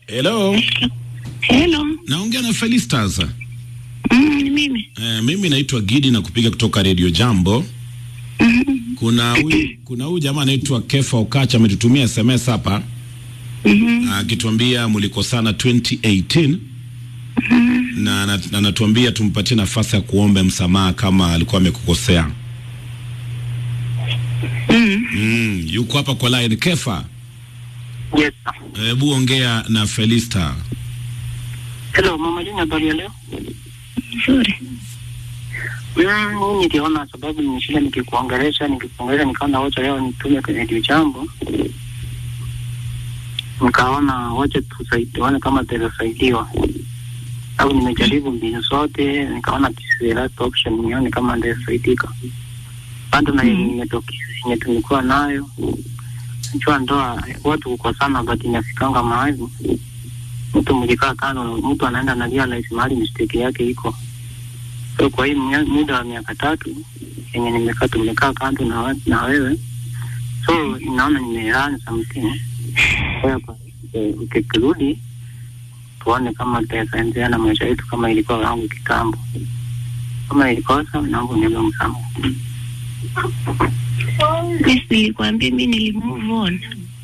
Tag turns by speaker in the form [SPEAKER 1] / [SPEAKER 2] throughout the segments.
[SPEAKER 1] Hello,
[SPEAKER 2] Hello.
[SPEAKER 1] naongea na Felistas.
[SPEAKER 2] Mm, ni mimi.
[SPEAKER 1] Eh, mimi naitwa Gidi na kupiga kutoka Radio Jambo.
[SPEAKER 2] Mhm.
[SPEAKER 1] Kuna huyu kuna huyu jamaa anaitwa Kefa Okacha ametutumia SMS hapa
[SPEAKER 2] Mhm.
[SPEAKER 1] akituambia mlikosana 2018 na na- na anatuambia tumpatie nafasi ya kuomba msamaha kama alikuwa amekukosea.
[SPEAKER 2] Mm.
[SPEAKER 1] Mm, yuko hapa kwa line Kefa.
[SPEAKER 3] Yes. sir.
[SPEAKER 1] Hebu ongea na Felista.
[SPEAKER 3] Hello, Mama Jini, habari ya leo?
[SPEAKER 2] Nzuri.
[SPEAKER 3] Mm, mimi niliona sababu nimeshinda nikikuongelesha nikikuongelesha nikaona wacha leo nitume kwenye redio jambo. Nikaona wacha tusaidiane kama tutasaidiwa. Au nimejaribu mbinu zote nikaona this is the last option nione kama nitasaidika. Bado na
[SPEAKER 2] Mhm.
[SPEAKER 3] imetokea yenye tulikuwa nayo. Najua ndoa watu kukosana but inafikanga mahali mtu mlikaa kando, mtu anaenda na realize mahali mistake yake iko. So kwa hii mnya- muda wa miaka tatu yenye nimekaa tumekaa kando na, wa- na wewe, so inaona nimeran something. Kwa hiyo kwa- eh, ukikirudi tuone kama tutaendelea na maisha yetu kama ilikuwa yangu kitambo. Kama ilikosa, naomba uniombe msamaha.
[SPEAKER 2] Yes, nilikwambia mimi nili move on.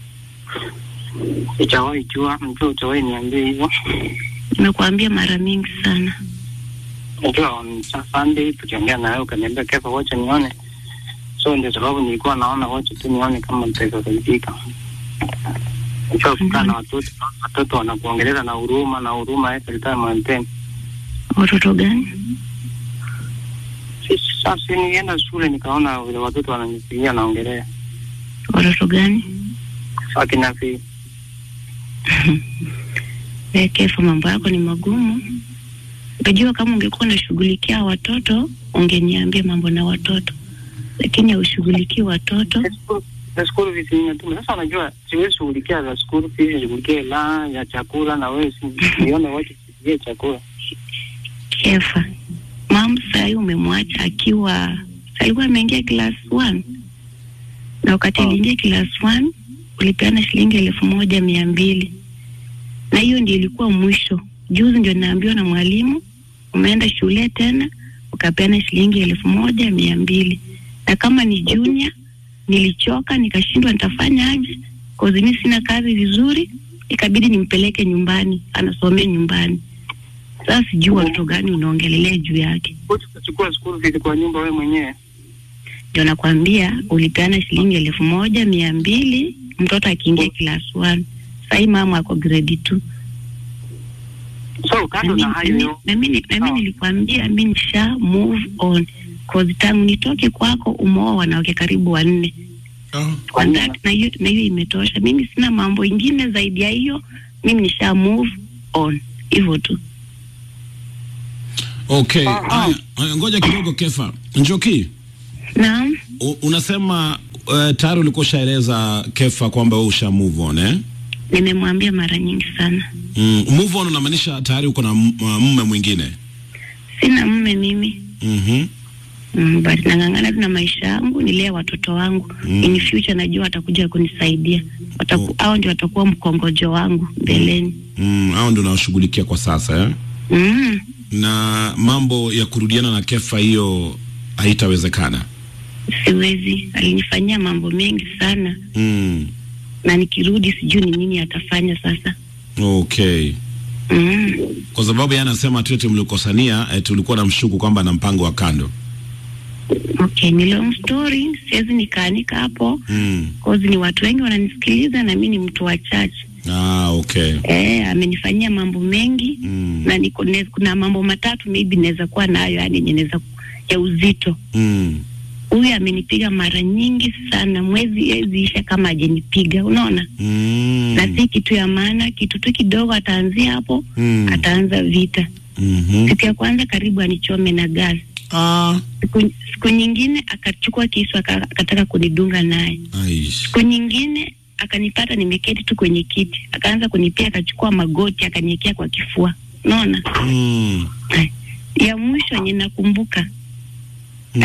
[SPEAKER 3] Sijawahi jua, mtu hujawahi niambia hivyo.
[SPEAKER 2] Nimekuambia mara mingi sana.
[SPEAKER 3] Najua on Sa- Sunday tukiongea na wewe ukaniambia kefa, wacha nione. So ndio sababu nilikuwa naona wacha tu nione kama nitaweza saidika. Najua kukaa na watoto, watoto wanakuongeleza na huruma na huruma every time maintain.
[SPEAKER 2] Watoto gani?
[SPEAKER 3] Sisi sasa nilienda shule nikaona vile watoto wananipigia naongelea.
[SPEAKER 2] Watoto gani?
[SPEAKER 3] Akina vi
[SPEAKER 2] Eh, Kefa, mambo yako ni magumu. Unajua kama ungekuwa unashughulikia watoto ungeniambia mambo na watoto, lakini haushughulikii watoto.
[SPEAKER 3] na school fees nimetuma. Sasa unajua siwezi shughulikia za school fees, shughulikie la ya chakula na wewe si nione wacha sigie chakula.
[SPEAKER 2] Kefa, mam sahii umemwacha akiwa alikuwa ameingia class one na wakati
[SPEAKER 3] Oh.
[SPEAKER 2] aliingia class one ulipeana shilingi elfu moja mia mbili na hiyo ndio ilikuwa mwisho. Juzi ndio naambiwa na mwalimu umeenda shule tena ukapeana shilingi elfu moja mia mbili na kama ni junior nilichoka nikashindwa nitafanya aje, cause mimi sina kazi vizuri, ikabidi nimpeleke nyumbani anasomea nyumbani. Sasa sijui watoto gani unaongelelea juu yake.
[SPEAKER 3] Wote tutachukua school fees kwa nyumba wewe mwenyewe.
[SPEAKER 2] Ndio nakwambia ulipeana shilingi elfu moja mia mbili mtoto akiingia class one. Sahii mama ako grade two.
[SPEAKER 3] So
[SPEAKER 2] Na
[SPEAKER 3] kando
[SPEAKER 2] mi-
[SPEAKER 3] na
[SPEAKER 2] na
[SPEAKER 3] hayo
[SPEAKER 2] mi-
[SPEAKER 3] yo,
[SPEAKER 2] na mi na mi
[SPEAKER 3] Sawa.
[SPEAKER 2] nilikwambia mi nisha move on cause tangu nitoke kwako umeoa wanawake karibu wanne
[SPEAKER 1] Oh.
[SPEAKER 2] On that, na hiyo na hiyo imetosha. Mimi sina mambo ingine zaidi ya hiyo, mimi nisha move on hivyo tu.
[SPEAKER 1] Okay.
[SPEAKER 3] Ah, ah.
[SPEAKER 1] Haya, haya, ngoja kidogo Kefa. Njoki,
[SPEAKER 2] Naam,
[SPEAKER 1] u- unasema uh, tayari ulikuwa ushaeleza Kefa kwamba wewe usha move on eh?
[SPEAKER 2] nimemwambia mara nyingi sana,
[SPEAKER 1] Mm, move on unamaanisha tayari uko na m- uh, mume mwingine.
[SPEAKER 2] sina mume mimi
[SPEAKER 1] Mhm.
[SPEAKER 2] Mm, but nang'ang'ana tu na maisha yangu, nilee watoto wangu
[SPEAKER 1] Mm.
[SPEAKER 2] in future, najua watakuja kunisaidia Wataku,
[SPEAKER 1] Oh.
[SPEAKER 2] hao ndio watakuwa mkongojo wangu mbeleni.
[SPEAKER 1] Mm, hao ndio nawashughulikia kwa sasa eh?
[SPEAKER 2] Mm.
[SPEAKER 1] Na mambo ya kurudiana na Kefa hiyo haitawezekana.
[SPEAKER 2] Siwezi, alinifanyia mambo mengi sana,
[SPEAKER 1] Mm.
[SPEAKER 2] na nikirudi sijui ni nini atafanya sasa.
[SPEAKER 1] Okay.
[SPEAKER 2] Mm.
[SPEAKER 1] Kwa sababu yeye anasema tu eti mlikosania, eti ulikuwa na mshuku kwamba na mpango wa kando.
[SPEAKER 2] Okay, ni long story, siwezi nikaanika hapo
[SPEAKER 1] Mm.
[SPEAKER 2] cause ni watu wengi wananisikiliza na mimi ni mtu wa chache.
[SPEAKER 1] Ah, okay.
[SPEAKER 2] Eh, amenifanyia mambo mengi
[SPEAKER 1] Mm.
[SPEAKER 2] na niko ne, kuna mambo matatu maybe naweza kuwa nayo, yani yenye naweza ya uzito
[SPEAKER 1] Mm.
[SPEAKER 2] huyu amenipiga mara nyingi sana, mwezi hezi isha kama ajenipiga, unaona
[SPEAKER 1] Mm.
[SPEAKER 2] na si kitu ya maana, kitu tu kidogo, ataanzia hapo
[SPEAKER 1] Mm.
[SPEAKER 2] ataanza vita.
[SPEAKER 1] Mhm.
[SPEAKER 2] Siku ya kwanza karibu anichome na gasi,
[SPEAKER 1] Ah.
[SPEAKER 2] siku, siku nyingine akachukua kisu aka- akataka kunidunga naye,
[SPEAKER 1] Aish.
[SPEAKER 2] siku nyingine akanipata nimeketi tu kwenye kiti, akaanza kunipia, akachukua magoti akaniekea kwa kifua, unaona.
[SPEAKER 1] Mm.
[SPEAKER 2] Ya mwisho yenye nakumbuka
[SPEAKER 1] Mm.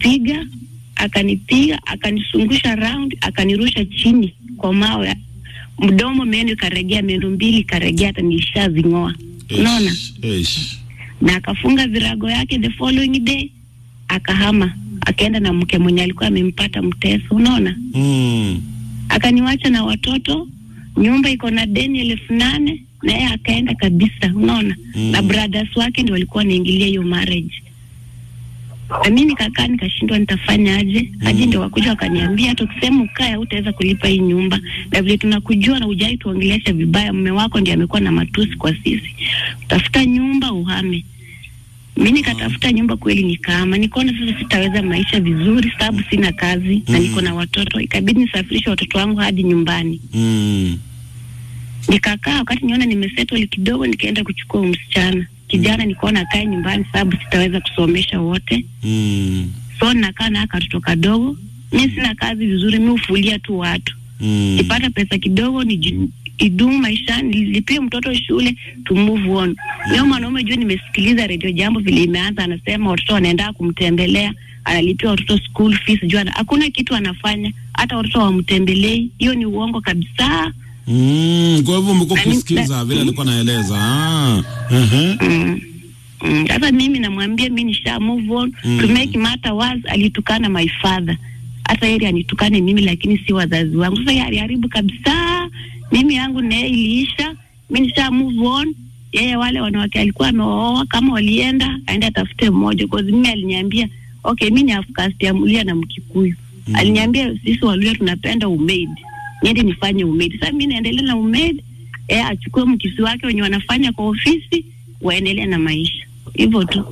[SPEAKER 2] alinipiga akanipiga akanizungusha round akanirusha chini kwa mawe mdomo, meno ikaregea, meno mbili ikaregea, hata nilishazing'oa. Unaona,
[SPEAKER 1] Eish, eish.
[SPEAKER 2] na akafunga virago yake. The following day akahama, akaenda na mke mwenye alikuwa amempata mteso. Unaona,
[SPEAKER 1] Mm.
[SPEAKER 2] akaniwacha na watoto, nyumba iko na deni elfu nane na yeye akaenda kabisa. Unaona,
[SPEAKER 1] Mm.
[SPEAKER 2] na brothers wake ndio walikuwa wanaingilia hiyo marriage na mimi nikakaa nikashindwa nitafanya aje hadi ndio wakuja wakaniambia hata ukisema ukae hutaweza kulipa hii nyumba na vile tunakujua na ujai tuongelesha vibaya mume wako ndiye amekuwa na matusi kwa sisi tafuta nyumba uhame mi nikatafuta nyumba kweli nikaama nikaona sasa sitaweza maisha vizuri sababu sina kazi na
[SPEAKER 1] Mm.
[SPEAKER 2] niko na watoto ikabidi nisafirishe watoto wangu hadi nyumbani
[SPEAKER 1] Mm.
[SPEAKER 2] nikakaa wakati niona nimesettle kidogo nikaenda kuchukua huyu msichana kijana nikaona akae nyumbani sababu sitaweza kusomesha wote
[SPEAKER 1] Mm.
[SPEAKER 2] so nakaa na katoto kadogo mi sina kazi vizuri mi hufulia tu watu
[SPEAKER 1] Mm.
[SPEAKER 2] nipata pesa kidogo ni idumu maishani nilipie mtoto shule to move on leo mwanaume juu nimesikiliza redio jambo vile imeanza anasema watoto wanaenda kumtembelea analipia watoto school fees juu ana- hakuna kitu anafanya hata watoto wamtembelei hiyo ni uongo kabisa
[SPEAKER 1] Mm. Kwa hivyo umekuwa
[SPEAKER 2] Nani-
[SPEAKER 1] ukisikiza
[SPEAKER 2] na-
[SPEAKER 1] vile alikuwa naeleza. Ah. Uh-huh.
[SPEAKER 2] Mm. Mm. Sasa mimi namwambia mi nisha move on
[SPEAKER 1] Mm.
[SPEAKER 2] to make matter worse, alitukana my father, hata yeye anitukane mimi, lakini si wazazi wangu. Sasa yeye aliharibu kabisa, mimi yangu naye iliisha, mi nisha move on. Yeye wale wanawake alikuwa amewaoa, kama walienda aende atafute mmoja, cause mimi aliniambia okay, mi ni afkasti ya Mluya na Mkikuyu
[SPEAKER 1] Mm.
[SPEAKER 2] aliniambia sisi Waluya tunapenda umaid, niende nifanye umaid. Sasa mi naendelea na umaid, eh, achukue mkisi wake wenye wanafanya kwa ofisi waendelee na maisha hivyo tu.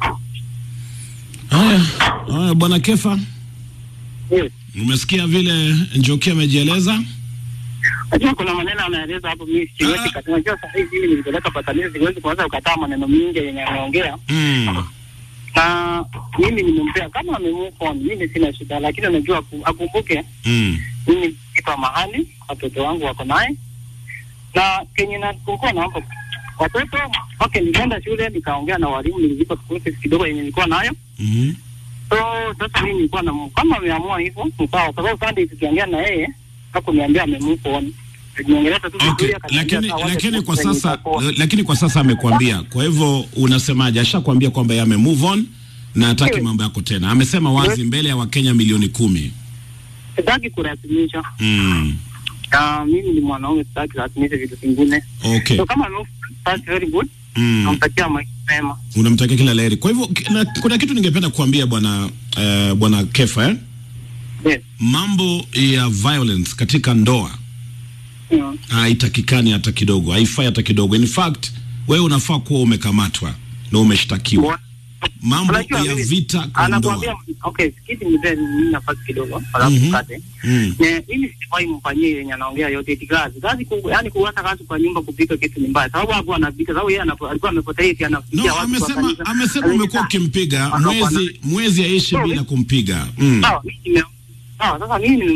[SPEAKER 1] Haya. Haya bwana Kefa,
[SPEAKER 3] Yes.
[SPEAKER 1] umesikia vile Njoki amejieleza?
[SPEAKER 3] Najua kuna maneno anaeleza hapo, mimi siwezi
[SPEAKER 1] Ah.
[SPEAKER 3] kataa. Najua sasa hivi mimi nilipeleka patanizi, siwezi kuanza kukataa maneno mingi yenye ameongea,
[SPEAKER 1] Mm.
[SPEAKER 3] na mimi nimempea kama amemove on, mimi sina shida, lakini unajua aku- akumbuke
[SPEAKER 1] Mm.
[SPEAKER 3] mimi nipa mahali watoto wangu wako naye, na kenye nakumbuka naomba watoto okay, nilienda shule nikaongea na walimu, nilizipa school fees kidogo yenye nilikuwa nayo
[SPEAKER 1] Mhm.
[SPEAKER 3] So sasa mimi nilikuwa na kama ameamua hivyo ni sawa, kwa sababu Sunday tukiongea na yeye hakuniambia amemove on. Niongeleza tu
[SPEAKER 1] Okay,
[SPEAKER 3] vizuri, akaniambia
[SPEAKER 1] lakini
[SPEAKER 3] sawa, wacha
[SPEAKER 1] lakini kwa
[SPEAKER 3] tuendelee
[SPEAKER 1] sasa
[SPEAKER 3] itakuwa.
[SPEAKER 1] lakini kwa sasa amekwambia. Kwa hivyo unasemaje? Ashakwambia kwamba yeye ame move on na hataki
[SPEAKER 3] Yes.
[SPEAKER 1] mambo yako tena. Amesema wazi
[SPEAKER 3] Yes.
[SPEAKER 1] mbele ya Wakenya milioni kumi.
[SPEAKER 3] sitaki kurasimisha
[SPEAKER 1] Mm.
[SPEAKER 3] na mimi ni mwanaume, sitaki kurasimisha vitu vingine.
[SPEAKER 1] Okay.
[SPEAKER 3] So kama amemove, that's very good,
[SPEAKER 1] Mm.
[SPEAKER 3] namtakia maisha mema.
[SPEAKER 1] Unamtakia kila laheri. Kwa hivyo ki- na, kuna kitu ningependa kuambia bwana eh, bwana Kefa eh?
[SPEAKER 3] Yes.
[SPEAKER 1] Mambo ya violence katika ndoa
[SPEAKER 3] Mm.
[SPEAKER 1] haitakikani hata kidogo, haifai hata kidogo. In fact, wewe unafaa kuwa umekamatwa na umeshtakiwa.
[SPEAKER 3] Bwa-
[SPEAKER 1] Mambo
[SPEAKER 3] Unajua
[SPEAKER 1] ya
[SPEAKER 3] mimi-
[SPEAKER 1] vita kwa
[SPEAKER 3] anakuambia
[SPEAKER 1] ndoa.
[SPEAKER 3] okay, sikiti mzee, mimi nafasi kidogo, alafu
[SPEAKER 1] Mhm.
[SPEAKER 3] tukate
[SPEAKER 1] Mm.
[SPEAKER 3] Ne, mimi sifai mfanyie yenye anaongea yote eti kazi kazi ku, yani kuacha kazi kwa nyumba kupika kitu ni mbaya, sababu hapo anapika, sababu yeye anapo- alikuwa amepotea eti anafikia
[SPEAKER 1] No,
[SPEAKER 3] watu kwa
[SPEAKER 1] amesema
[SPEAKER 3] kanisa.
[SPEAKER 1] amesema
[SPEAKER 3] Alikuwa-
[SPEAKER 1] umekuwa ukimpiga
[SPEAKER 3] Anakuwa
[SPEAKER 1] mwezi mwezi aishi
[SPEAKER 3] No,
[SPEAKER 1] bila
[SPEAKER 3] mimi-
[SPEAKER 1] kumpiga. Mm.
[SPEAKER 3] Sawa, mimi nime- sawa, sasa mimi